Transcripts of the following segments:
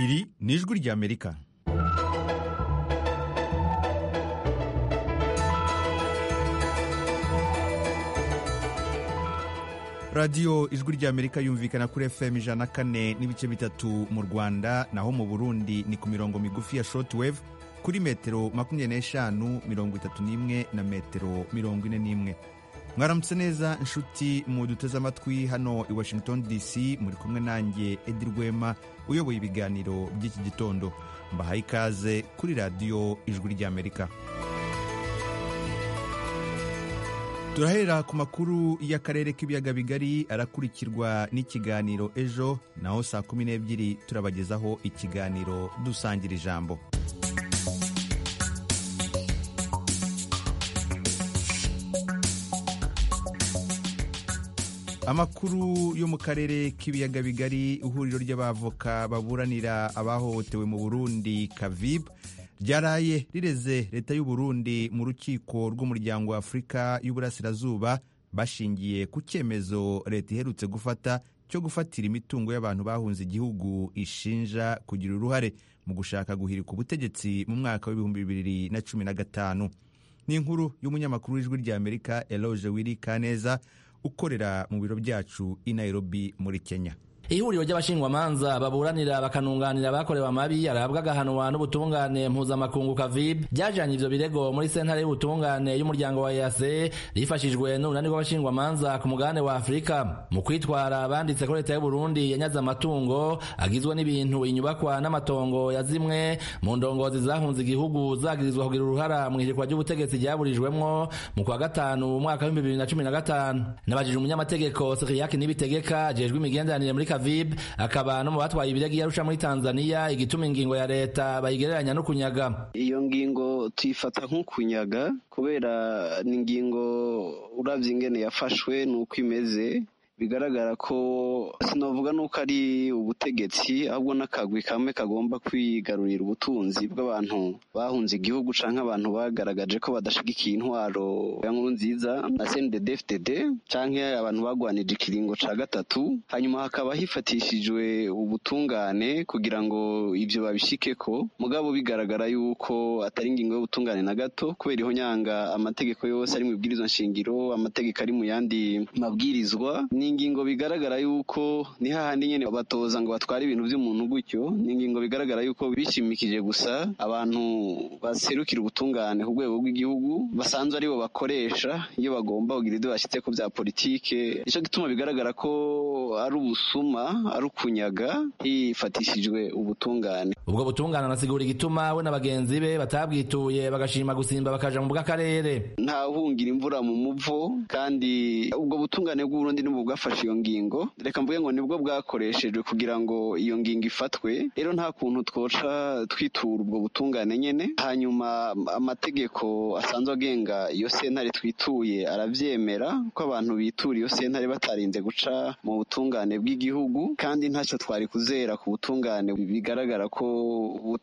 iri ni ijwi ry'amerika radiyo ijwi ry'amerika yumvikana kuri fm ijana kane n'ibice bitatu mu rwanda naho mu burundi ni ku mirongo migufi ya shortwave kuri metero makumyabiri n'eshanu mirongo itatu n'imwe na metero mirongo ine n'imwe mwaramutse neza inshuti mu duteze amatwi hano i washington dc muri kumwe nanjye edi rwema uyoboye ibiganiro by'iki gitondo mbahaye ikaze kuri radiyo ijwi ry'amerika turahera ku makuru y'akarere k'ibiyaga bigari arakurikirwa n'ikiganiro ejo naho saa kumi n'ebyiri turabagezaho ikiganiro dusangira ijambo amakuru yo mu karere k'ibiyaga bigari ihuriro ry'abavoka baburanira abahohotewe mu burundi kavib ryaraye rireze leta y'u Burundi mu rukiko rw'umuryango wa afurika y'uburasirazuba bashingiye ku cyemezo leta iherutse gufata cyo gufatira imitungo y'abantu bahunze igihugu ishinja kugira uruhare mu gushaka guhirika ubutegetsi mu mwaka w'ibihumbi bibiri na cumi na gatanu ni inkuru y'umunyamakuru w'ijwi ry'amerika eloge wiri kaneza ukorera mu biro byacu i nairobi muri kenya ihuriro ry'abashingwamanza baburanira bakanunganira abakorewe amabi arahabwa agahanwa n'ubutungane mpuzamakungu kavib ryajanye ivyo birego muri sentare y'ubutungane y'umuryango wa EAC rifashijwe n'urunani rw'abashingwamanza ku mugabane wa Afurika mu kwitwara banditse ko leta y'u Burundi yanyaze amatungo agizwe n'ibintu inyubakwa n'amatongo ya zimwe mu ndongozi zahunze igihugu zagirizwa kugira uruhara mu ihirikwa ry'ubutegetsi ryaburijwemwo mu kwa gatanu mu mwaka w'ibihumbi bibiri na cumi na gatanu nabajije umunyamategeko Siriyaki Nibitegeka ajejwe imigenderanire muri Kavib akaba no mu batwaye ibiragi yarusha muri Tanzania igituma ingingo ya leta bayigereranya no kunyaga iyo ngingo tuyifata nk'ukunyaga kubera ni ingingo uravye ingene yafashwe nuko imeze bigaragara ko sinavuga nuko ari ubutegetsi ahubwo n'akagwi kamwe kagomba kwigarurira ubutunzi bw'abantu bahunze igihugu canke abantu bagaragaje ko badashigikiye intwaro ya nkuru nziza na CNDD-FDD canke abantu bagwanije ikiringo ca gatatu hanyuma hakaba hifatishijwe ubutungane kugira ngo ivyo babishikeko mugabo bigaragara yuko atari ingingo y'ubutungane na gato kubera iho nyanga amategeko yose ari mu ibwirizwa nshingiro amategeko ari mu yandi mabwirizwa ni ingingo bigaragara yuko ni hahandi nyene batoza ngo batware ibintu vy'umuntu gutyo ni ingingo bigaragara yuko bishimikije gusa abantu baserukira ubutungane ku rwego rw'igihugu basanzwe aribo bakoresha iyo bagomba kugira ibyo bashyitse ku bya politike nico gituma bigaragara ko ari ubusuma ari ukunyaga hifatishijwe ubutungane ubwo butungane anasigura igituma we na bagenzi be batabwituye bagashima gusimba bakaja mu bw'akarere nta hungira imvura mu muvo kandi ubwo butungane bw'uburundi n'ubu bwafashe iyo ngingo reka mvuge ngo nibwo bwakoreshejwe kugira ngo iyo ngingo ifatwe rero nta kuntu twoca twitura ubwo butungane nyene hanyuma amategeko asanzwe agenga iyo sentare twituye aravyemera ko abantu bitura iyo sentare batarinze guca mu butungane bw'igihugu kandi ntacyo twari kuzera ku butungane bigaragara ko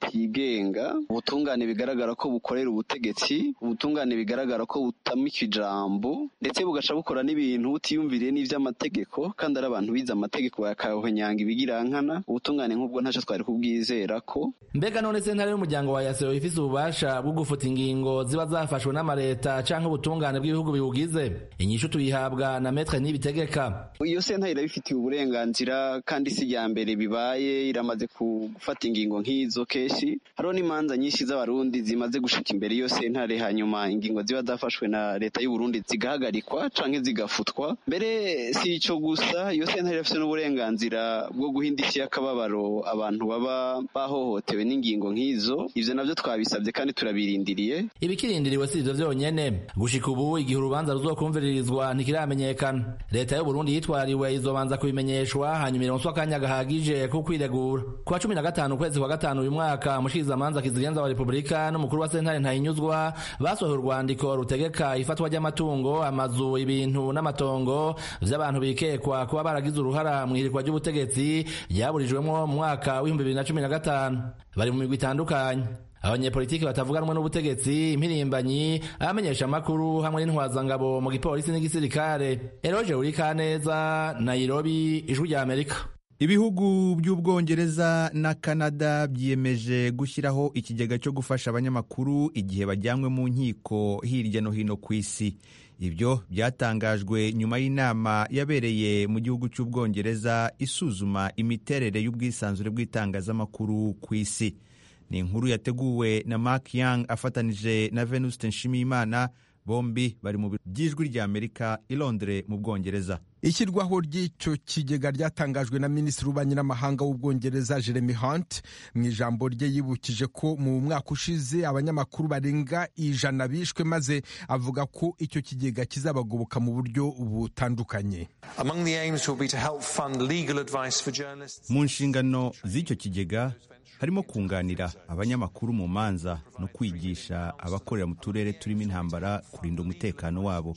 butigenga ubutungane bigaragara ko bukorera ubutegetsi ubutungane bigaragara ko butamika ijambo ndetse bugaca bukora n'ibintu butiyumviriye n'ivyo amategeko kandi ari abantu bize amategeko bakahonyanga ibigirankana ubutungane nk'ubwo ntacyo twari kubwizera ko mbega none sentare y'umuryango wa yaseo ifise ububasha bwo gufuta ingingo ziba zafashwe n'amareta canke ubutungane bw'ibihugu biwugize inyishu tuyihabwa na metre n'ibitegeka iyo sentare irabifitiye uburenganzira kandi si irya mbere bibaye iramaze gufata ingingo nk'izo kenshi hariho n'imanza nyinshi z'abarundi zimaze gushika imbere iyo sentare hanyuma ingingo ziba zafashwe na leta y'u Burundi zigahagarikwa canke zigafutwa mbere si ico gusa iyo sentare ifite n'uburenganzira bwo guhindisha akababaro abantu baba bahohotewe n'ingingo nk'izo ivyo navyo twabisabye kandi turabirindiriye ibikirindiriwe si ivyo vyonyene gushika ubu igihe urubanza ruzokumviririzwa ntikiramenyekana leta y'u Burundi yitwariwe izobanza kubimenyeshwa hanyuma ironswa akanya gahagije ko kwiregura ku wa cumi na gatanu ukwezi kwa gatanu uyu mwaka umushikirizamanza kizigenza wa repubulika n'umukuru wa sentare ntahinyuzwa basohoye urwandiko rutegeka ifatwa ry'amatungo amazu ibintu n'amatongo vy'abantu bikekwa kuba baragize uruhara mu ihirikwa ry'ubutegetsi ryaburijwemwo mu mwaka w'ibihumbi bibiri na cumi na gatanu bari mu migwi itandukanye abanyepolitiki batavuga rumwe n'ubutegetsi impirimbanyi abamenyesha amakuru hamwe n'intwazangabo mu gipolisi n'igisirikare eroje uri kaneza nairobi ijwi ry'amerika ibihugu by'ubwongereza na canada byiyemeje gushyiraho ikigega cyo gufasha abanyamakuru igihe bajyanywe mu nkiko hirya no hino ku isi ibyo byatangajwe nyuma y'inama yabereye mu gihugu cy'ubwongereza isuzuma imiterere y'ubwisanzure bw'itangazamakuru ku isi ni inkuru yateguwe na mark young afatanije na venuste nshimiyimana bombi bari mu biro by'ijwi ry'amerika i londres mu bwongereza ishyirwaho ry'icyo kigega ryatangajwe na minisitiri w'abanyamahanga w'ubwongereza jeremy hunt mu ijambo rye yibukije ko mu mwaka ushize abanyamakuru barenga ijana bishwe maze avuga ko icyo kigega kizabagoboka mu buryo butandukanye mu nshingano z'icyo kigega harimo kunganira abanyamakuru mu manza no kwigisha abakorera mu turere turimo intambara kurinda umutekano wabo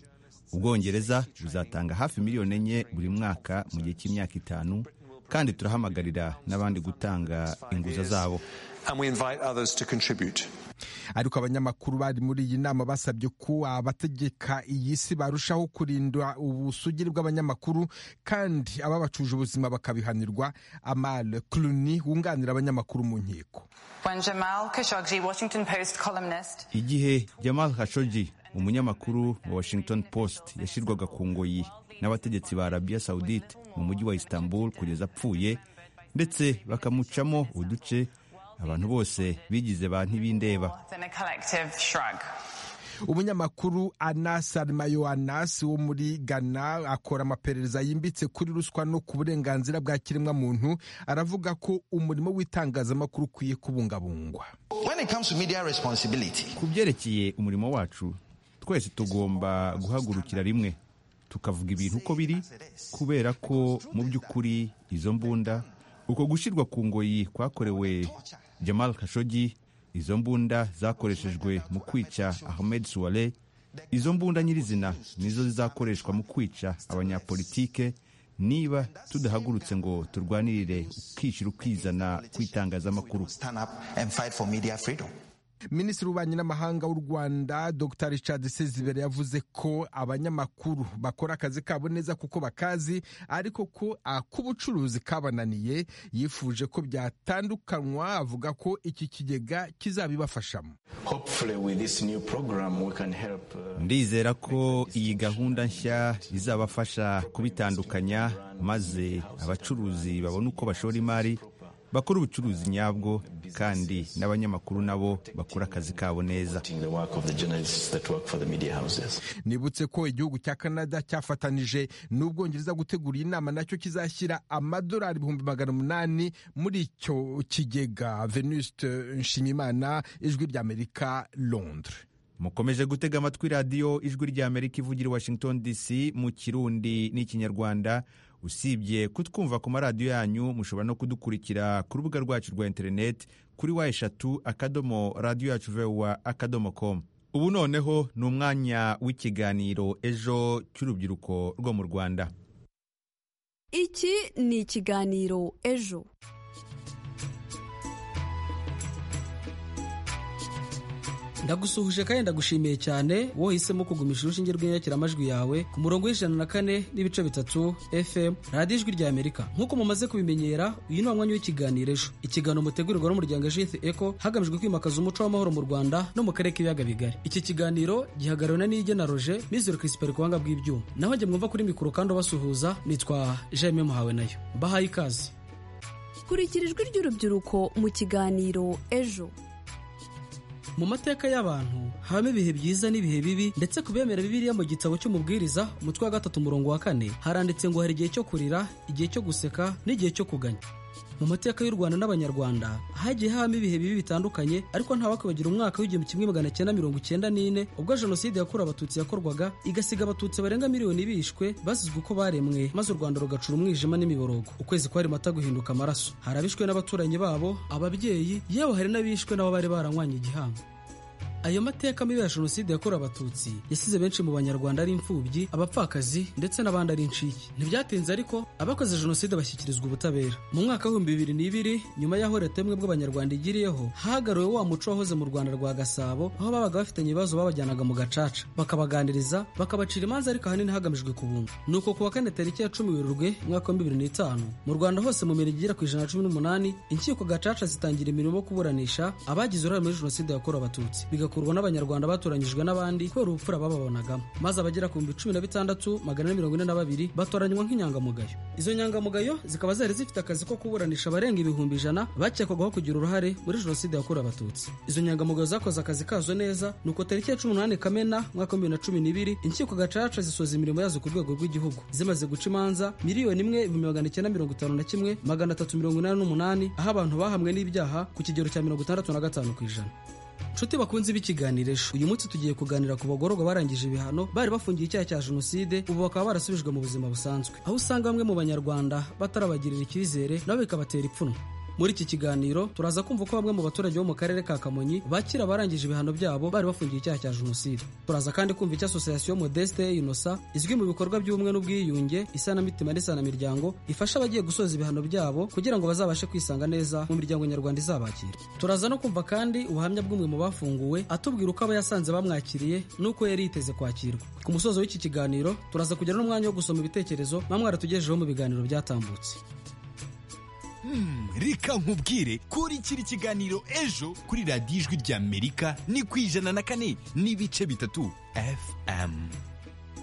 ubwongereza buzatanga hafi miliyoni enye buri mwaka mu gihe cy'imyaka itanu kandi turahamagarira n'abandi gutanga inguza zabo ariko abanyamakuru bari muri iyi nama basabye ko abategeka iyi si barushaho kurinda ubusugire bw'abanyamakuru kandi ababacuje ubuzima bakabihanirwa amale Clooney wunganira abanyamakuru mu nkiko igihe Jamal Khashoggi umunyamakuru wa Washington Post yashyirwaga ku ngoyi n'abategetsi ba Arabia Saudite mu mujyi wa Istanbul kugeza apfuye ndetse bakamucamo uduce abantu bose bigize ba ntibindeba umunyamakuru anas arimayo anas wo muri ghana akora amaperereza yimbitse kuri ruswa no ku burenganzira bwa kiremwamuntu aravuga ko umurimo w'itangazamakuru ukwiye kubungabungwa ku byerekeye umurimo wacu twese tugomba guhagurukira rimwe tukavuga ibintu uko biri kubera ko mu by'ukuri izo mbunda uko gushyirwa ku ngoyi kwakorewe Jamal Khashoggi izo mbunda zakoreshejwe mu kwica Ahmed Suwale izo mbunda nyirizina nizo zizakoreshwa mu kwica abanyapolitike niba tudahagurutse ngo turwanirire ukishyira ukizana kw'itangazamakuru minisitiri w'ububanyi n'amahanga w'u rwanda dr richard sezibere yavuze ko abanyamakuru bakora akazi kabo neza kuko bakazi ariko ko ak'ubucuruzi kabananiye yifuje ko byatandukanywa avuga ko iki kigega kizabibafashamo ndizera ko iyi gahunda nshya izabafasha kubitandukanya maze abacuruzi babone uko bashora imari bakora ubucuruzi nyabwo kandi n'abanyamakuru nabo bakora akazi kabo neza nibutse ko igihugu cya canada cyafatanije n'ubwongereza gutegura iyi nama nacyo kizashyira amadolari ibihumbi magana umunani muri icyo kigega venuste nshimimana ijwi ry'amerika londres mukomeje gutega amatwi radiyo ijwi ry'amerika ivugira washington dc mu kirundi n'ikinyarwanda usibye kutwumva ku maradiyo yanyu mushobora no kudukurikira ku rubuga rwacu rwa interineti kuri wa eshatu akadomo radiyo yacu vewa akadomo komu ubu noneho ni umwanya w'ikiganiro ejo cy'urubyiruko rwo mu rwanda iki ni ikiganiro ejo ndagusuhuje kandi ndagushimiye cyane wowe uhisemo kugumisha urushinge rw'inyakiramajwi yawe ku murongo w'ijana na kane n'ibice bitatu fm radiyo ijwi rya amerika nk'uko mumaze kubimenyera uyu ni umwanya w'ikiganiro ejo ikiganiro mutegurirwa n'umuryango jith eco hagamijwe kwimakaza umuco w'amahoro mu rwanda no mu karere k'ibiyaga bigari iki kiganiro gihagarariwe na nige na roje mizero chrisper ku buhanga bw'ibyuma naho njye mwumva kuri mikoro kandi ubasuhuza nitwa jaime muhawe nayo bahaye ikaze kurikira ijwi ry'urubyiruko mu kiganiro ejo mu mateka y'abantu habamo ibihe byiza n'ibihe bibi ndetse ku bemera bibiliya mu gitabo cy'umubwiriza umutwe wa gatatu umurongo wa kane haranditse ngo hari igihe cyo kurira igihe cyo guseka n'igihe cyo kuganya mu mateka y'u rwanda n'abanyarwanda hagiye habamo ibihe bibi bitandukanye ariko ntawakwibagira umwaka w'igihumbi kimwe magana cyenda mirongo icyenda n'ine ubwo jenoside yakorewe abatutsi yakorwaga igasiga abatutsi barenga miliyoni bishwe bazizwe uko baremwe maze u rwanda rugacura umwijima n'imiborogo ukwezi kwari mata guhinduka amaraso hari abishwe n'abaturanyi babo ababyeyi yewe hari n'abishwe n'abo bari baranywanye igihango ayo mateka mabi ya jenoside yakorewe abatutsi yasize benshi mu banyarwanda ari imfubyi abapfakazi ndetse n'abandi ari incike ntibyatinze ariko abakoze jenoside bashyikirizwa ubutabera mu mwaka w'ibihumbi bibiri n'ibiri nyuma y'aho leta y'ubumwe bw'abanyarwanda igiriyeho hagaruwe wa muco wahoze mu rwanda rwa gasabo aho babaga bafitanye ibibazo babajyanaga mu gacaca bakabaganiriza bakabacira imanza ariko ahanini hagamijwe kubunga ni uko ku wa kane tariki ya cumi werurwe umwaka wa bibiri n'itanu mu rwanda hose mu mirenge igera ku ijana na cumi n'umunani inkiko gacaca zitangira imirimo yo kuburanisha abagize uruhare muri jenoside yakorewe abatutsi bigakorwa n'abanyarwanda batoranyijwe n'abandi kubera ubupfura bababonagamo maze abagera ku bihumbi cumi na bitandatu magana ane mirongo ine na babiri batoranywa nk'inyangamugayo izo nyangamugayo zikaba zari zifite akazi ko kuburanisha abarenga ibihumbi ijana bakekwagaho kugira uruhare muri jenoside yakorewe abatutsi izo nyangamugayo zakoze akazi kazo neza ni uko tariki ya cumi n'umunani kamena umwaka wa bibiri na cumi n'ibiri inkiko gacaca zisoza imirimo yazo ku rwego rw'igihugu zimaze guca imanza miliyoni imwe ibihumbi magana icyenda mirongo itanu na kimwe magana atatu mirongo inani n'umunani aho abantu bahamwe n'ibyaha ku kigero cya mirongo itandatu na gatanu ku ijana nshuti bakunze b'ikiganirisho uyu munsi tugiye kuganira ku bagororwa barangije ibihano bari bafungiye icyaha cya jenoside ubu bakaba barasubijwe mu buzima busanzwe aho usanga bamwe mu banyarwanda batarabagirira icyizere nabo bikabatera ipfunwe muri iki kiganiro turaza kumva ko bamwe mu baturage bo mu karere ka kamonyi bakira abarangije ibihano byabo bari bafungiye icyaha cya jenoside turaza kandi kumva icyo asosiyasiyo modeste inosa izwi mu bikorwa by'ubumwe n'ubwiyunge isanamitima n'isanamimiryango ifasha abagiye gusoza ibihano byabo kugira ngo bazabashe kwisanga neza mu miryango nyarwanda izabakira turaza no kumva kandi ubuhamya bw'umwe mu bafunguwe atubwira uko aba yasanze bamwakiriye n'uko yari yiteze kwakirwa ku musozo w'iki kiganiro turaza kugira n'umwanya wo gusoma ibitekerezo mwamwara tugejejeho mu biganiro byatambutse reka nkubwire kuri kiri kiganiro ejo kuri radiyo ijwi ry'amerika ni ku ijana na kane n'ibice bitatu fm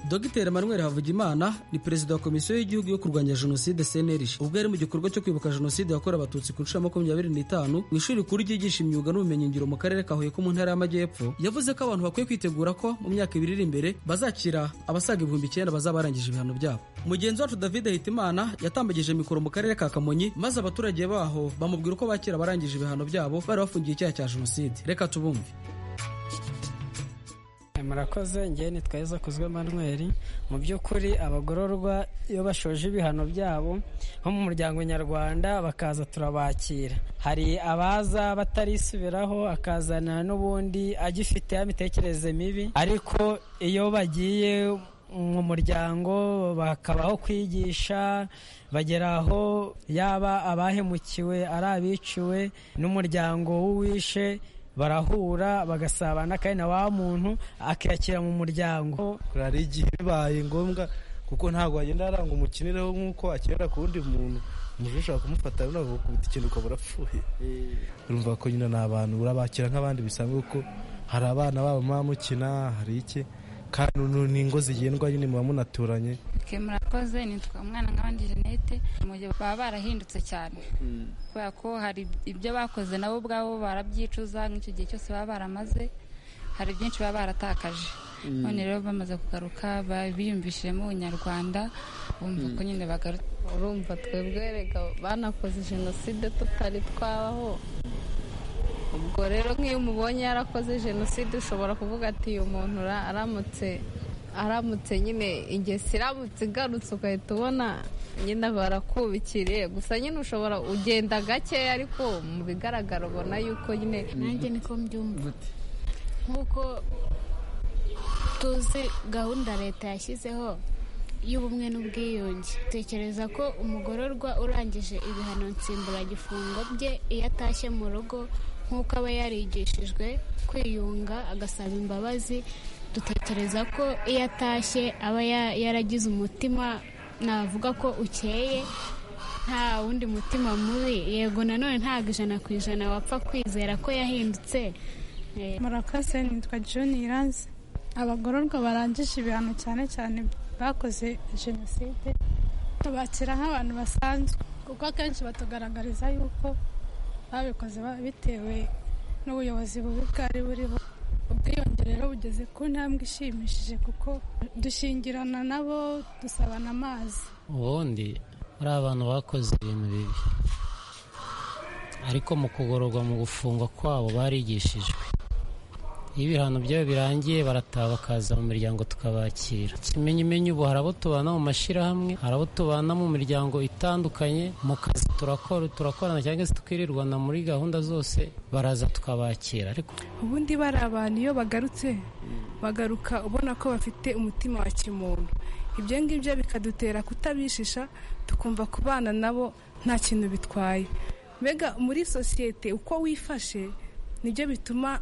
Dogiteri Emmanuel Havugimana ni perezida wa komisiyo y'igihugu yo kurwanya jenoside CNRG ubwo yari mu gikorwa cyo kwibuka jenoside yakorewe abatutsi ku nshuro ya makumyabiri n'itanu mu ishuri rikuru ryigisha imyuga n'ubumenyingiro mu karere ka Huye ko mu ntara y'Amajyepfo yavuze ko abantu bakwiye kwitegura ko mu myaka ibiri iri imbere bazakira abasaga ibihumbi icyenda bazaba barangije ibihano byabo mugenzi wacu David Hitimana yatambagije mikoro mu karere ka Kamonyi maze abaturage baho bamubwira uko bakira abarangije ibihano byabo bari bafungiye icyaha cya jenoside reka tubumve murakoze ngewe ni tweza kuzwe manweri mu by'ukuri abagororwa iyo bashoje ibihano byabo nko mu muryango nyarwanda bakaza turabakira hari abaza batarisubiraho akazana n'ubundi agifite ya mitekerereze mibi ariko iyo bagiye mu muryango bakabaho kwigisha bagera aho yaba abahemukiwe ari abiciwe n'umuryango w'uwishe barahura bagasabana kandi na wa muntu akiyakira mu muryango hari igihe bibaye ngombwa kuko ntabwo wagenda aranga umukiniraho nk'uko akinira ku wundi muntu umuntu ushobora kumufata unavugukubita ikintu ukaba urapfuye urumva ko nyine ni abantu urabakira nk'abandi bisanzwe kuko hari abana babo muba mukina hari iki kandi ni ingo zigendwa nyine muba munaturanye murakoze nitwa umwana nk'abandi jenete baba barahindutse cyane kubera ko hari ibyo bakoze nabo ubwabo barabyicuza nk'icyo gihe cyose baba baramaze hari byinshi baba baratakaje none rero bamaze kugaruka biyumvishijemo ubunyarwanda bumva ko nyine bagaruka urumva twebwe reka banakoze jenoside tutari twabaho ubwo rero nk'iyo umubonye yarakoze jenoside ushobora kuvuga ati uyu muntu aramutse aramutse nyine ingesi iramutse igarutse ugahita ubona nyine barakubikiriye gusa nyine ushobora ugenda gakeya ariko mu bigaragara ubona yuko nyine nanjye niko mbyumva nk'uko tuzi gahunda leta yashyizeho y'ubumwe n'ubwiyunge tekereza ko umugororwa urangije ibihano nsimburagifungo bye iyo atashye mu rugo nk'uko aba yarigishijwe kwiyunga agasaba imbabazi dutekereza ko iyo atashye aba yaragize umutima navuga ko ukeye nta wundi mutima mubi yego nanone ntabwo ijana ku ijana wapfa kwizera ko yahindutse murakoze nitwa joni iranze abagororwa barangije ibihano cyane cyane bakoze jenoside tubakira nk'abantu basanzwe kuko akenshi batugaragariza yuko babikoze bitewe n'ubuyobozi bubi bwari buriho ubwiyongere rero bugeze ku ntambwe ishimishije kuko dushingirana nabo dusabana amazi ubundi ari abantu bakoze ibintu bibi ariko mu kugororwa mu gufungwa kwabo barigishijwe iyo ibihano byabo birangiye barataha bakaza mu miryango tukabakira kimenyimenyi ubu hari abo tubana mu mashyirahamwe hari abo tubana mu miryango itandukanye mu kazi turakora turakorana cyangwa se tukirirwana muri gahunda zose baraza tukabakira ariko ubundi bari abantu iyo bagarutse bagaruka ubona ko bafite umutima wa kimuntu ibyo ngibyo bikadutera kutabishisha tukumva kubana nabo nta kintu bitwaye mbega muri sosiyete uko wifashe nibyo bituma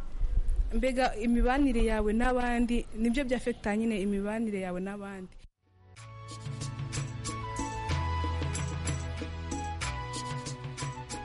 mbega imibanire yawe n'abandi nibyo byafata nyine imibanire yawe n'abandi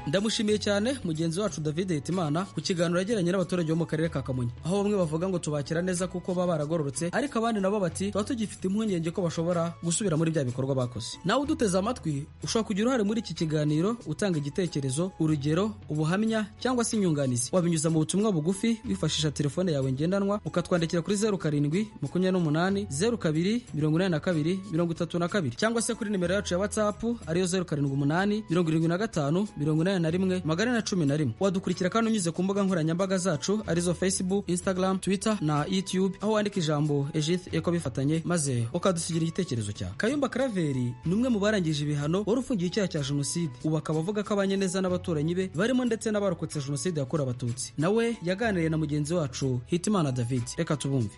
ndamushimiye cyane mugenzi wacu david hitimana ku kiganiro yagiranye n'abaturage bo mu karere ka kamonyi aho bamwe bavuga ngo tubakira neza kuko baba baragororotse ariko abandi nabo bati tuba tugifite impungenge ko bashobora gusubira muri bya bikorwa bakoze nawe uduteze amatwi ushobora kugira uruhare muri iki kiganiro utanga igitekerezo urugero ubuhamya cyangwa se inyunganizi wabinyuza mu butumwa bugufi wifashisha telefone yawe ngendanwa ukatwandikira kuri zeru karindwi makumyabiri n'umunani zeru kabiri mirongo inani na kabiri mirongo itatu na kabiri cyangwa se kuri nimero yacu ya watsapu ariyo zeru karindwi umunani mirongo irindwi na gatanu mirongo inani na rimwe magana na cumi na rimwe wadukurikira kandi unyuze ku mbuga nkoranyambaga zacu arizo facebook instagram twitter na youtube aho wandika ijambo ejith eko bifatanye maze ukadusigira igitekerezo cyawe kayumba karaveri ni umwe mu barangije ibihano wari ufungiye icyaha cya jenoside ubu akaba avuga ko abanye neza n'abaturanyi be barimo ndetse n'abarokotse jenoside yakorewe abatutsi nawe yaganiriye na mugenzi wacu hitimana david reka tubumve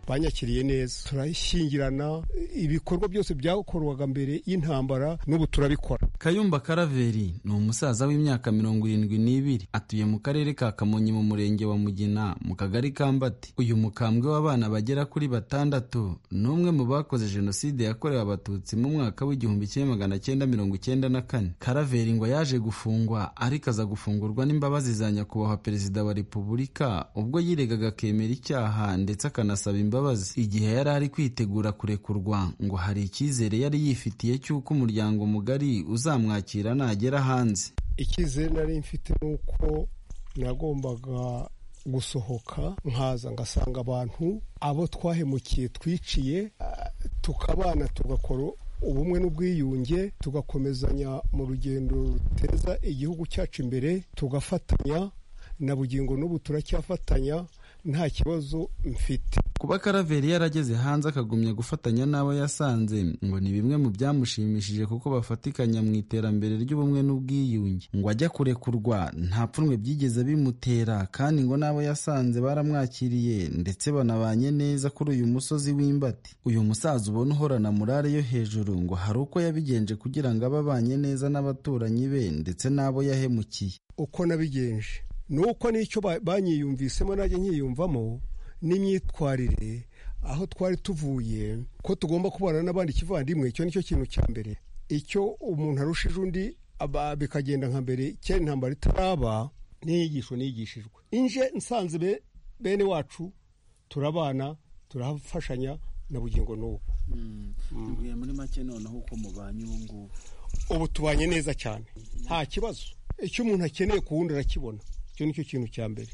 banyakiriye neza turashyingirana ibikorwa byose byakorwaga mbere y'intambara n'ubu turabikora kayumba karaveri ni umusaza w'imyaka mirongo irindwi n'ibiri atuye mu karere ka kamonyi mu murenge wa mugina mu kagari ka mbati uyu mukambwe w'abana bagera kuri batandatu ni umwe mu bakoze jenoside yakorewe abatutsi mu mwaka w'igihumbi kimwe magana cyenda mirongo icyenda na kane karaveri ngo yaje gufungwa ariko aza gufungurwa n'imbabazi za nyakubahwa perezida wa repubulika ubwo yiregaga akemera icyaha ndetse akanasaba imbabazi igihe yari ari kwitegura kurekurwa ngo hari icyizere yari yifitiye cy'uko umuryango mugari uzamwakira nagera hanze icyizere nari mfite ni uko nagombaga gusohoka nkaza ngasanga abantu abo twahemukiye twiciye tukabana tugakora ubumwe n'ubwiyunge tugakomezanya mu rugendo ruteza igihugu cyacu imbere tugafatanya na bugingo n'ubu turacyafatanya nta kibazo mfite kuba karaveri yarageze hanze akagumya gufatanya n'abo yasanze ngo ni bimwe mu byamushimishije kuko bafatikanya mu iterambere ry'ubumwe n'ubwiyunge ngo ajya kurekurwa nta pfunwe byigeze bimutera kandi ngo n'abo yasanze baramwakiriye ndetse banabanye neza kuri uyu musozi w'imbati uyu musaza ubona uhorana murare yo hejuru ngo hari uko yabigenje kugira ngo abe abanye neza n'abaturanyi be ndetse n'abo yahemukiye uko nabigenje nuko n'icyo banyiyumvisemo najya nkiyumvamo n'imyitwarire aho twari tuvuye ko tugomba kubana n'abandi kivandimwe icyo nicyo kintu cya mbere icyo umuntu arushije undi bikagenda nka mbere kera intambara itaraba n'inyigisho nigishijwe inje nsanze bene wacu turabana turafashanya na bugingo n'ubu muri make noneho uko mubanye ubu ngubu ubu tubanye neza cyane nta kibazo icyo umuntu akeneye ku wundi arakibona icyo nicyo kintu cya mbere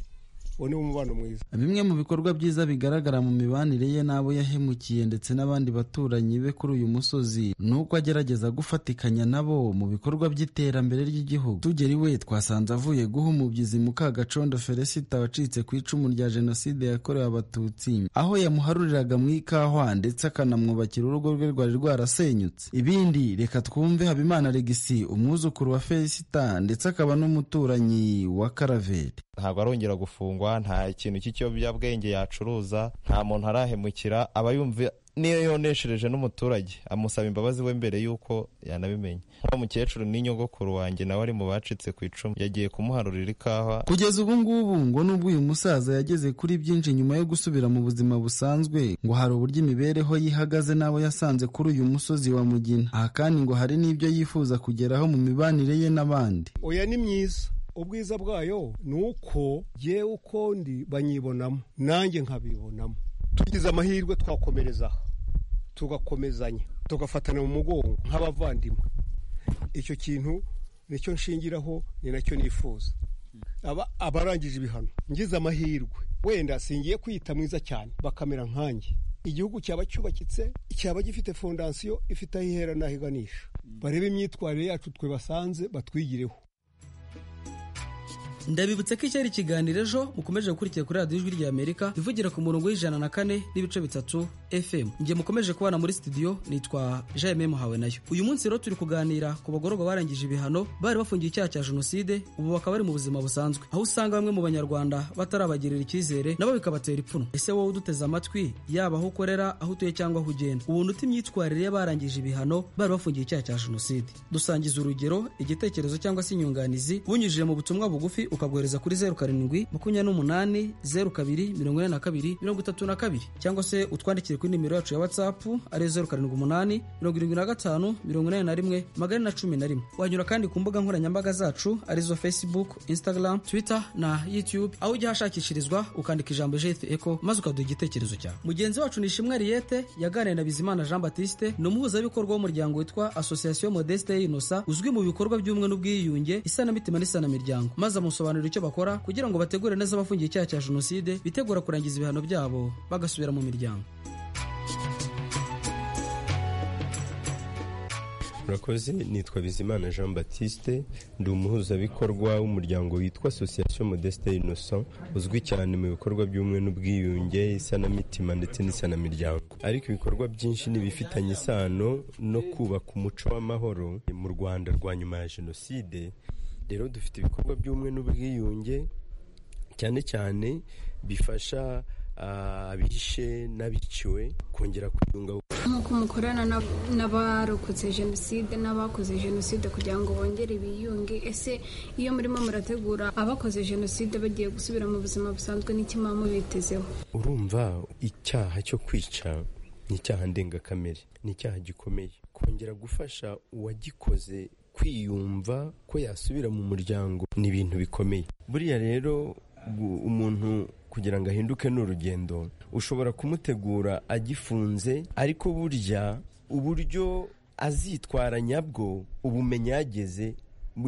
uwo ni umubano mwiza bimwe mu bikorwa byiza bigaragara mu mibanire ye n'abo yahemukiye ndetse n'abandi baturanyi be kuri uyu musozi ni uko agerageza gufatikanya nabo mu bikorwa by'iterambere ry'igihugu tugeri we twasanze avuye guha umubyizi mukagacondo feresita wacitse ku icumu rya jenoside yakorewe abatutsi aho yamuharuriraga mu ikahwa ndetse akanamwubakira urugo rwe rwari rwarasenyutse ibindi reka twumve habimana regisi umwuzukuru wa feresita ndetse akaba n'umuturanyi wa karaveri ntabwo arongera gufungwa nta kintu cy'ikiyobyabwenge yacuruza nta muntu arahemukira aba yumva niyo yoneshereje n'umuturage amusaba imbabazi we mbere y'uko yanabimenya nk'uwo mukecuru n'inyogokuru wanjye nawe ari mu bacitse ku icumu yagiye kumuharurira ikawa kugeza ubu ngubu ngo n'ubwo uyu musaza yageze kuri byinshi nyuma yo gusubira mu buzima busanzwe ngo hari uburyo imibereho yihagaze n'abo yasanze kuri uyu musozi wa mugina aha kandi ngo hari n'ibyo yifuza kugeraho mu mibanire ye n'abandi oya ni myiza ubwiza bwayo ni uko yewe uko ndi banyibonamo nanjye nkabibonamo tugize amahirwe twakomereza aha tugakomezanya tugafatana mu mugongo nk'abavandimwe icyo kintu nicyo nshingiraho ni nacyo nifuza aba abarangije ibihano ngize amahirwe wenda singiye kwita mwiza cyane bakamera nkanjye igihugu cyaba cyubakitse cyaba gifite fondasiyo ifite aho ihera n'aho iganisha barebe imyitwarire yacu twe basanze batwigireho ndabibutsa ko iki ari ikiganiro ejo mukomeje gukurikira kuri radiyo ijwi ry'amerika ivugira ku murongo w'ijana na kane n'ibice bitatu fm njye mukomeje kubana muri studio nitwa jaime muhawe nayo uyu munsi rero turi kuganira ku bagororwa barangije ibihano bari bafungiye icyaha cya jenoside ubu bakaba bari mu buzima busanzwe aho usanga bamwe mu banyarwanda batarabagirira icyizere nabo bikabatera ipfunwe ese wowe uduteze amatwi yaba aho ukorera aho utuye cyangwa aho ugenda ubuntu uti imyitwarire y'abarangije ibihano bari bafungiye icyaha cya jenoside dusangiza urugero igitekerezo cyangwa se inyunganizi bunyujije mu butumwa bugufi ukabwohereza kuri zeru karindwi makumyabiri n'umunani zeru kabiri mirongo ine na kabiri mirongo itatu na kabiri cyangwa se utwandikire kuri nimero yacu ya watsapu ari zeru karindwi umunani mirongo irindwi na gatanu mirongo inani na rimwe magana na cumi na rimwe wanyura kandi ku mbuga nkoranyambaga zacu arizo facebook instagram twitter na youtube aho ujya ahashakishirizwa ukandika ijambo jefe eco maze ukaduha igitekerezo cyawe mugenzi wacu ni ishimwe riyete yaganiriye na bizimana jean batiste ni umuhuzabikorwa w'umuryango witwa association modeste y'inosa uzwi mu bikorwa by'ubumwe n'ubwiyunge isanamitima n'isanamimiryango maze amusobanurira icyo bakora kugira ngo bategure neza abafungiye icyaha cya jenoside bitegura kurangiza ibihano byabo bagasubira mu miryango murakoze nitwa bizimana jean batiste ndi umuhuzabikorwa w'umuryango witwa association modeste innocent uzwi cyane mu bikorwa by'ubumwe n'ubwiyunge isanamitima ndetse n'isanamimiryango ariko ibikorwa byinshi ni ibifitanye isano no kubaka umuco w'amahoro mu rwanda rwa nyuma ya jenoside rero dufite ibikorwa by'ubumwe n'ubwiyunge cyane cyane bifasha abishe n'abiciwe kongera kwiyunga nk'uko mukorana n'abarokotse jenoside n'abakoze jenoside kugira ngo bongere biyunge ese iyo murimo murategura abakoze jenoside bagiye gusubira mu buzima busanzwe n'ikimama mubitezeho urumva icyaha cyo kwica ni icyaha ndengakamere ni icyaha gikomeye kongera gufasha uwagikoze kwiyumva ko yasubira mu muryango ni ibintu bikomeye buriya rero umuntu kugira ngo ahinduke ni urugendo ushobora kumutegura agifunze ariko burya uburyo azitwara nyabwo ubumenyi yageze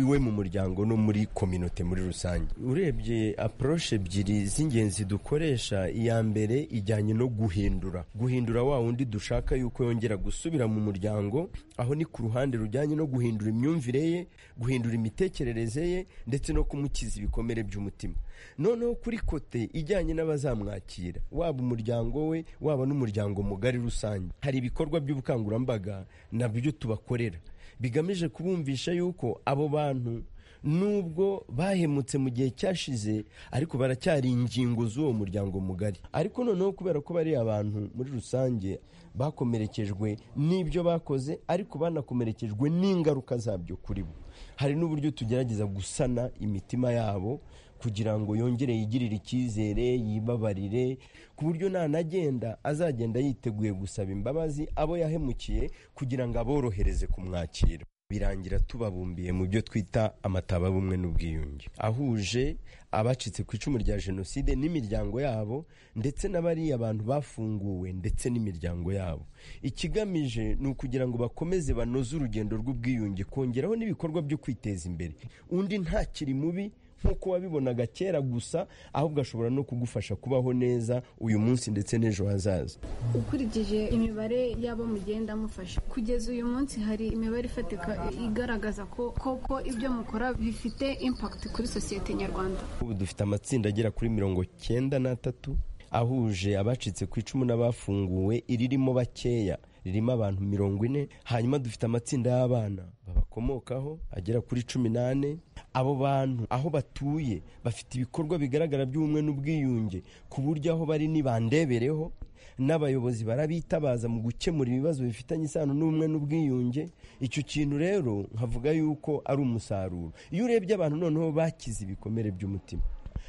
iwe mu muryango no muri kominote muri rusange urebye apuroshe ebyiri z'ingenzi dukoresha iya mbere ijyanye no guhindura guhindura wa wundi dushaka yuko yongera gusubira mu muryango aho ni ku ruhande rujyanye no guhindura imyumvire ye guhindura imitekerereze ye ndetse no kumukiza ibikomere by'umutima noneho kuri kote ijyanye n'abazamwakira waba umuryango we waba n'umuryango mugari rusange hari ibikorwa by'ubukangurambaga nabyo tubakorera bigamije kubumvisha yuko abo bantu nubwo bahemutse mu gihe cyashize ariko baracyari ingingo z'uwo muryango mugari ariko noneho kubera ko bari abantu muri rusange bakomerekejwe n'ibyo bakoze ariko banakomerekejwe n'ingaruka zabyo kuri bo hari n'uburyo tugerageza gusana imitima yabo kugira ngo yongere yigirire icyizere yibabarire ku buryo nanagenda azagenda yiteguye gusaba imbabazi abo yahemukiye kugira ngo aborohereze kumwakira birangira tubabumbiye mu byo twita amataba bumwe n'ubwiyunge ahuje abacitse ku icumu rya jenoside n'imiryango yabo ndetse n'abariya abantu bafunguwe ndetse n'imiryango yabo ikigamije ni ukugira ngo bakomeze banoze urugendo rw'ubwiyunge kongeraho n'ibikorwa byo kwiteza imbere undi ntakiri mubi nk'uko wabibonaga kera gusa ahubwo ashobora no kugufasha kubaho neza uyu munsi ndetse n'ejo hazaza ukurikije imibare y'abo mugenda mufasha kugeza uyu munsi hari imibare ifatika igaragaza ko koko ibyo mukora bifite impakiti kuri sosiyete nyarwanda ubu dufite amatsinda agera kuri mirongo cyenda n'atatu ahuje abacitse ku icumu n'abafunguwe iririmo bakeya ririmo abantu mirongo ine hanyuma dufite amatsinda y'abana babakomokaho agera kuri cumi n'ane abo bantu aho batuye bafite ibikorwa bigaragara by'ubumwe n'ubwiyunge ku buryo aho bari nibandebereho n'abayobozi barabitabaza mu gukemura ibibazo bifitanye isano n'ubumwe n'ubwiyunge icyo kintu rero nkavuga yuko ari umusaruro iyo urebye abantu noneho bakize ibikomere by'umutima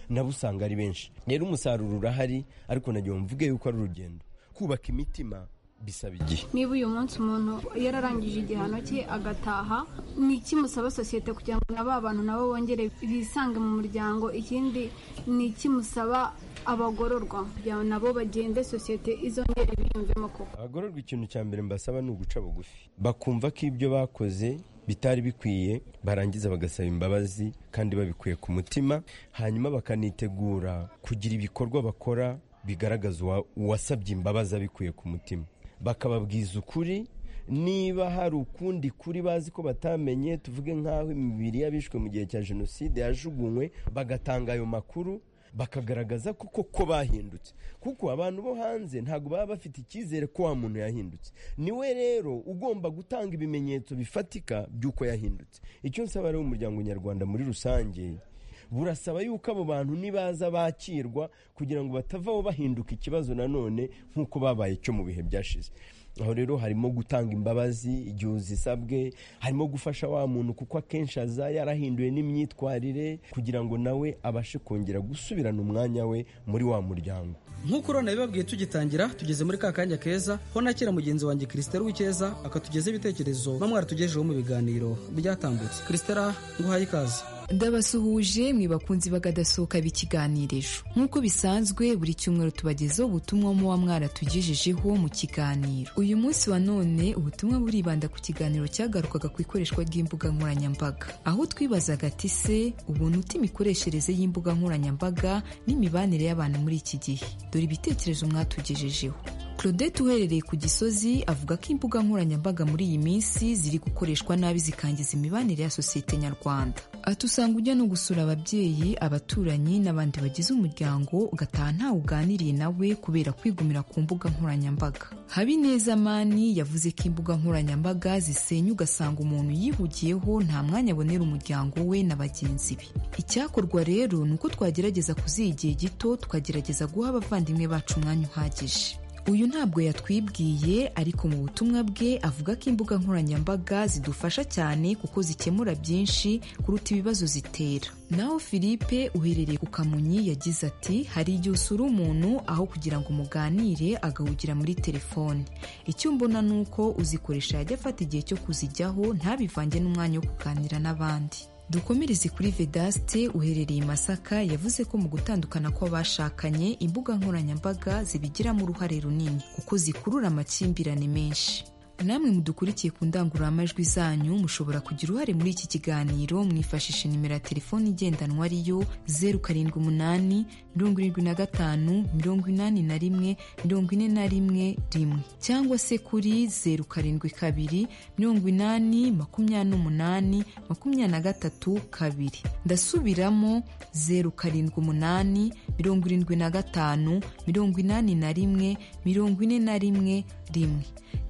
nabo usanga ari benshi rero umusaruro urahari ariko nagiye mvuge yuko ari urugendo kubaka imitima bisaba igihe niba uyu munsi umuntu yararangije igihano cye agataha ni iki musaba sosiyete kugira ngo na ba bantu nabo bongere bisange mu muryango ikindi ni iki musaba abagororwa kugira ngo nabo bagende sosiyete izongere biyumvemo koko abagororwa ikintu cya mbere mbasaba ni uguca bugufi bakumva ko ibyo bakoze bitari bikwiye barangiza bagasaba imbabazi kandi babikuye ku mutima hanyuma bakanitegura kugira ibikorwa bakora bigaragaza uwasabye imbabazi abikuye ku mutima bakababwiza ukuri niba hari ukundi kuri bazi ko batamenye tuvuge nk'aho imibiri y'abishwe mu gihe cya jenoside yajugunywe bagatanga ayo makuru bakagaragaza koko ko bahindutse kuko abantu bo hanze ntabwo baba bafite icyizere ko wa muntu yahindutse niwe rero ugomba gutanga ibimenyetso bifatika by'uko yahindutse icyo nsaba rero umuryango nyarwanda muri rusange burasaba yuko abo bantu nibaza bakirwa kugira ngo batavaho bahinduka ikibazo nanone nk'uko babaye cyo mu bihe byashize aho rero harimo gutanga imbabazi igihe uzisabwe harimo gufasha wa muntu kuko akenshi aza yarahinduwe n'imyitwarire kugira ngo nawe abashe kongera gusubirana umwanya we muri wa muryango nk'uko urabona bibabwiye tugitangira tugeze muri ka kanya keza ho nakira mugenzi wanjye christelle w'icyeza akatugezaho ibitekerezo bamwe aratugejeho mu biganiro byatambutse christelle nguhaye ikaze ndabasuhuje mwibakunzi bagadasohoka b'ikiganirejo nk'uko bisanzwe buri cyumweru tubagezaho ubutumwa muba mwaratugejejeho mu kiganiro uyu munsi wa none ubutumwa buribanda ku kiganiro cyagarukaga ku ikoreshwa ry'imbuga nkoranyambaga aho twibazaga ati se ubuntu imikoreshereze y'imbuga nkoranyambaga n'imibanire y'abantu muri iki gihe dore ibitekerezo mwatugejejeho claudette uherereye ku gisozi avuga ko imbuga nkoranyambaga muri iyi minsi ziri gukoreshwa nabi zikangiza imibanire ya sosiyete nyarwanda ati usanga ujya no gusura ababyeyi abaturanyi n'abandi bagize umuryango ugataha ntawe uganiriye nawe kubera kwigumira ku mbuga nkoranyambaga habineza mani yavuze ko imbuga nkoranyambaga zisenya ugasanga umuntu yihugiyeho nta mwanya abonera umuryango we na bagenzi be icyakorwa rero ni uko twagerageza kuziha igihe gito tukagerageza guha abavandimwe bacu umwanya uhagije uyu ntabwo yatwibwiye ariko mu butumwa bwe avuga ko imbuga nkoranyambaga zidufasha cyane kuko zikemura byinshi kuruta ibibazo zitera naho philippe uherereye ku kamonyi yagize ati hari igihe usura umuntu aho kugira ngo muganire agahugira muri telefone icyo mbona ni uko uzikoresha yajya afata igihe cyo kuzijyaho ntabivange n'umwanya wo kuganira n'abandi dukomereze kuri vedaste uherereye i masaka yavuze ko mu gutandukana kw'abashakanye imbuga nkoranyambaga zibigiramo uruhare runini kuko zikurura amakimbirane menshi namwe mudukurikiye ku ndangururamajwi zanyu mushobora kugira uruhare muri iki kiganiro mwifashisha nimero ya telefoni igendanwa ariyo zeru karindwi umunani mirongo irindwi na gatanu mirongo inani na rimwe mirongo ine na rimwe rimwe cyangwa se kuri zeru karindwi kabiri mirongo inani makumyabiri n'umunani makumyabiri na gatatu kabiri ndasubiramo zeru karindwi umunani mirongo irindwi na gatanu mirongo inani na rimwe mirongo ine na rimwe rimwe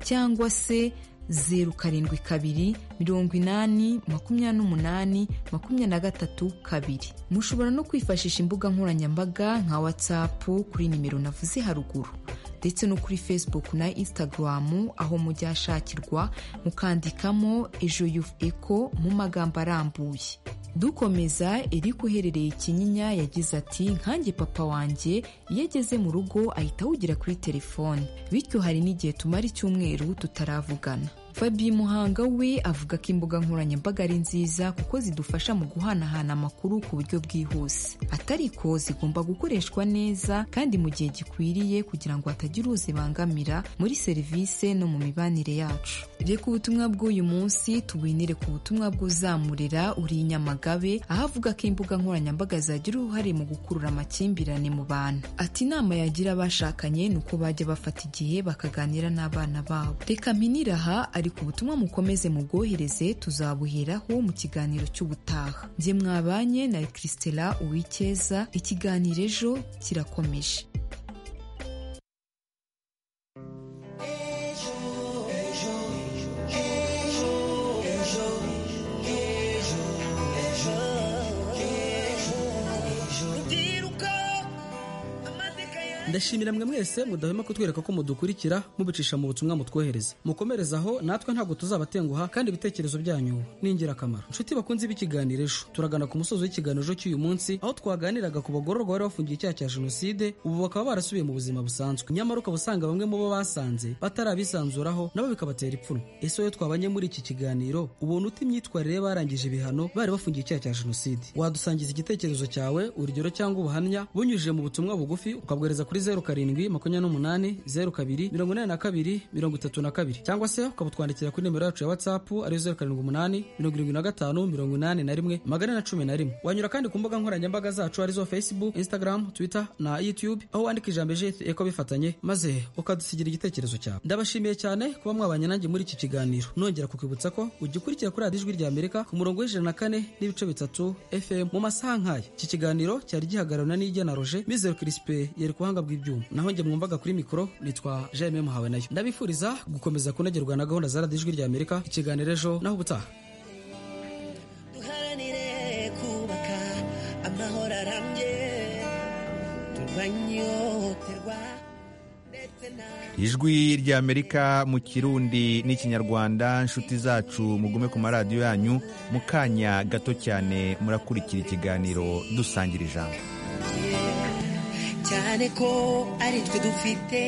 cyangwa se zeru karindwi kabiri mirongo inani makumyabiri n'umunani makumyabiri na gatatu kabiri mushobora no kwifashisha imbuga nkoranyambaga nka watsapu kuri nimero navuze haruguru ndetse no kuri facebook na instagram aho mujya shakirwa mukandikamo ejo yufu eko mu magambo arambuye dukomeza iri uherereye ikinyinya yagize ati nkange papa wanjye iyo ageze mu rugo ahita awugira kuri telefone bityo hari n'igihe tumara icyumweru tutaravugana fabi muhanga we avuga ko imbuga nkoranyambaga ari nziza kuko zidufasha mu guhanahana amakuru ku buryo bwihuse atariko zigomba gukoreshwa neza kandi mu gihe gikwiriye kugira ngo hatagira uzibangamira muri serivisi no mu mibanire yacu reka ubutumwa bw'uyu munsi tubinire ku butumwa bw'uzamurira uri inyamagabe aho avuga ko imbuga nkoranyambaga zagira uruhare mu gukurura amakimbirane mu bantu ati inama yagira abashakanye ni uko bajya bafata igihe bakaganira n'abana babo reka mpinira aha ariko ubutumwa mukomeze mubwohereze tuzabuheraho mu kiganiro cy'ubutaha njye mwabanye na christela uwikeza ikiganiro ejo kirakomeje ndashimira mwe mwese mudahwema kutwereka ko mudukurikira mubicisha mu butumwa mutwohereza mukomerezaho natwe ntabwo tuzabatenguha kandi ibitekerezo byanyu ni ingirakamaro inshuti bakunze b'ikiganiro ejo turagana ku musozo w'ikiganiro ejo cy'uyu munsi aho twaganiraga ku bagororwa bari bafungiye icyaha cya jenoside ubu bakaba barasubiye mu buzima busanzwe nyamara ukaba usanga bamwe mu bo basanze batarabisanzuraho nabo bikabatera ipfunwe ese wowe twabanye muri iki kiganiro ubona uta imyitwarire barangije ibihano bari bafungiye icyaha cya jenoside wadusangiza igitekerezo cyawe urugero cyangwa ubuhamya bunyujije mu butumwa bugufi ukabwohereza kuri zeru karindwi makumyabiri n'umunani zeru kabiri mirongo inani na kabiri mirongo itatu na kabiri cyangwa se ukaba utwandikira kuri nimero yacu ya watsapu ariyo zeru karindwi umunani mirongo irindwi na gatanu mirongo inani na rimwe magana na cumi na rimwe wanyura kandi ku mbuga nkoranyambaga zacu arizo facebook instagram twitter na youtube aho wandika ijambo ejeti eko bifatanye maze ukadusigira igitekerezo cyawe ndabashimiye cyane kuba mwabanye nanjye muri iki kiganiro nongera kukwibutsa ko ugikurikira kuri radiyo ijwi rya amerika ku murongo w'ijana na kane n'ibice bitatu fm mu masaha nk'aya iki kiganiro cyari gihagararwa n'ijya na roger mizero kirisipe yari ku buhanga bw'ibyuma naho njye mwumvaga kuri mikoro nitwa jememu hawe nayo ndabifuriza gukomeza kunogerwa na gahunda za radiyo ijwi rya amerika ikiganiro ejo naho ubutaha duharanire kubaka amahoro arambye turwanye ihohoterwa ndetse na ijwi rya amerika mu kirundi n'ikinyarwanda inshuti zacu mugume ku maradiyo yanyu mu kanya gato cyane murakurikira ikiganiro dusangira ijambo cyane ko ari twe dufite